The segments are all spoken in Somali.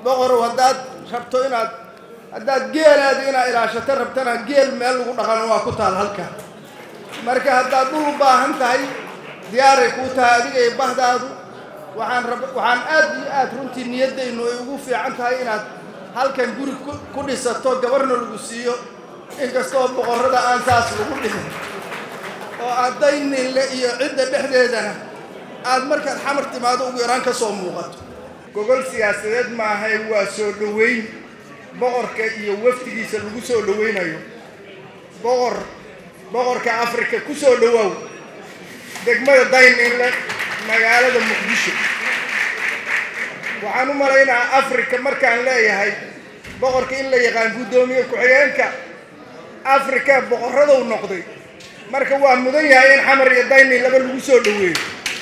boqorow haddaad rabto inaad haddaad geelaada inaad ilaashato rabtana geel meel lagu dhaqano waa ku taal halka marka haddaad dhul u baahan tahay diyaaray kuu tahay adiga iyo bahdaadu waxaan rab waxaan aad iyo aad runtii niyaddaynu ay ugu fiican tahay inaad halkan guri ku dhisato gabarna lagu siiyo inkastoo boqorrada aan saas lagu dhihin oo aad dayninle iyo cidda dhexdeedana aad markaad xamar timaado ugu yaraan ka soo muuqato gogol siyaasadeed maahay waa soo dhoweyn boqorka iyo wafdigiisa lagu soo dhoweynayo boqor boqorka afrika ku soo dhowaaw degmada dayninle magaalada muqdisho waxaan u malaynaa afrika markaan leeyahay boqorka in la yaqaan guddoomiye ku-xigeenka afrika boqorradow noqday marka waa mudan yahay in xamar iyo daynin laba lagu soo dhoweeyo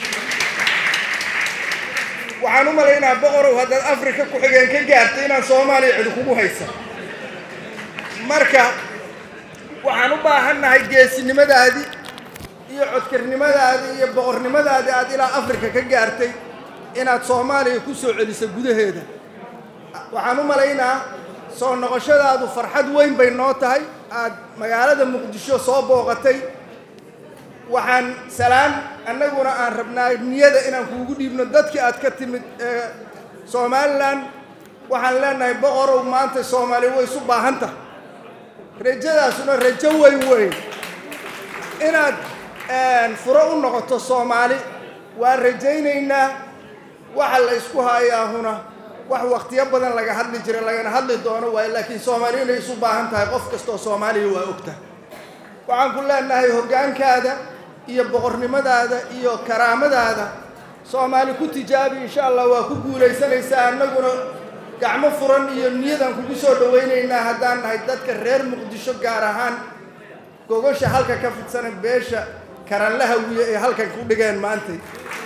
waxaan u malaynaa boqorow haddaad afrika ku-xigeen ka gaartay inaan soomaaliya cidi kugu haysa marka waxaan u baahannahay geesinimadaadii iyo codkarnimadaadii iyo boqornimadaadii aad ilaa afrika ka gaartay inaad soomaaliya ku soo celiso gudaheeda waxaan u malaynaa soo noqoshadaadu farxad weyn bay noo tahay aad magaalada muqdisho soo booqatay waxaan salaan annaguna aan rabnaa niyada inaan kuugu dhiibno dadkii aad ka timid ee somalilan waxaan leenahay boqorow maanta soomaaliya way isu baahan tahay rajadaasuna rajo weyn weyn inaad furo u noqoto soomaali waan rajaynaynaa waxa la isku hayaahuna wax wakhtiyo badan laga hadli jira lagana hadli doono waayo laakiin soomaaliya inay isu baahan tahay qof kastoo soomaaliya waa ogta waxaan ku leenahay hoggaankaada iyo boqornimadaada iyo karaamadaada soomaali ku tijaabi insha allah waa ku guulaysanaysaa annaguna gacmo furan iyo niyadaan kugu soo dhowaynaynaa haddaan nahay dadka reer muqdisho gaar ahaan gogosha halka ka fidsana beesha karanlaha wiye ee halkan ku dhigeen maantay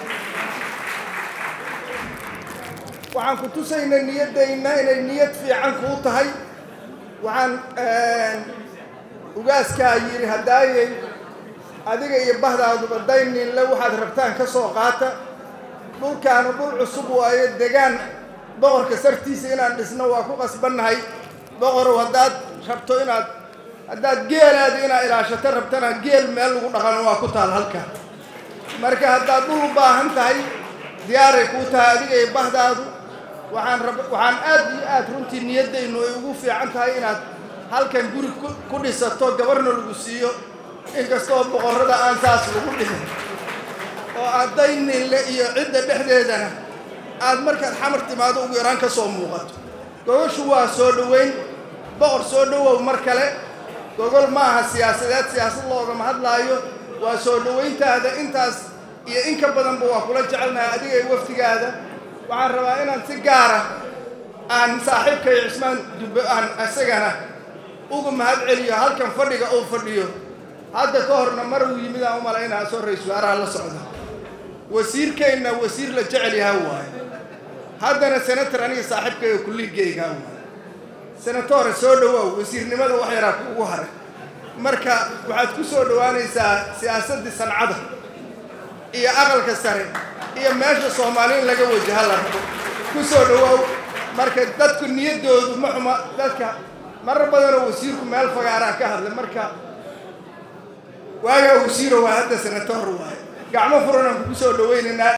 waxaan ku tusaynaa niyaddayna inay niyad fiican kuu tahay waxaan ugaaskaa yidhi haddaayay adiga iyo bahdaaduba dayninle waxaad rabtaan ka soo qaata dhulkaanu dhul cusub waayo degaan boqorka sartiisa inaan dhisno waa ku qasbannahay boqorow haddaad rabto inaad haddaad geelaada inaad ilaashato rabtana geel meel lagu dhaqano waa ku taal halka marka haddaad dhul u baahan tahay diyaaray kuu tahay adiga iyo bahdaadu waxaan rab waxaan aad iyo aad runtii niyaddaynu ay ugu fiican tahay inaad halkan guri ku dhisato gabarna lagu siiyo inkastoo boqorrada aan saas lagu dhihin oo aad dayninle iyo cidda dhexdeedana aad markaad xamar timaado ugu yaraan ka soo muuqato gogoshu waa soo dhoweyn boqor soo dhowow mar kale gogol ma aha siyaasadeed siyaasad loogama hadlaayo waa soo dhoweyntaada intaas iyo in ka badanba waa kula jecelnahay adiga iyo wafdigaada waxaan rabaa inaan si gaara aan saaxiibkay cismaan dubbe aan isagana uga mahad celiyo halkan fadhiga uu fadhiyo hadda ka horna mar uu yimid aan u malaynaa soo ra-isul wasaaraha la socda wasiirkeenna wasiir la jecel yaha waaye haddana senator aniga saaxiibkayga kulligeygaa waaye senatore soo dhowaaw wasiirnimada wax yaraa kuugu haray marka waxaad ku soo dhowaanaysaa siyaasaddii sancada iyo aqalka sare iyo meesha soomaali in laga wajaha la rabo ku soo dhowaaw marka dadku niyaddoodu ma xuma dadka marar badanoo wasiirku meel fagaaraa ka hadlay marka waagaa wasiiro waa hadda senator waaye gacmo furanaan kugu soo dhowaynaynaa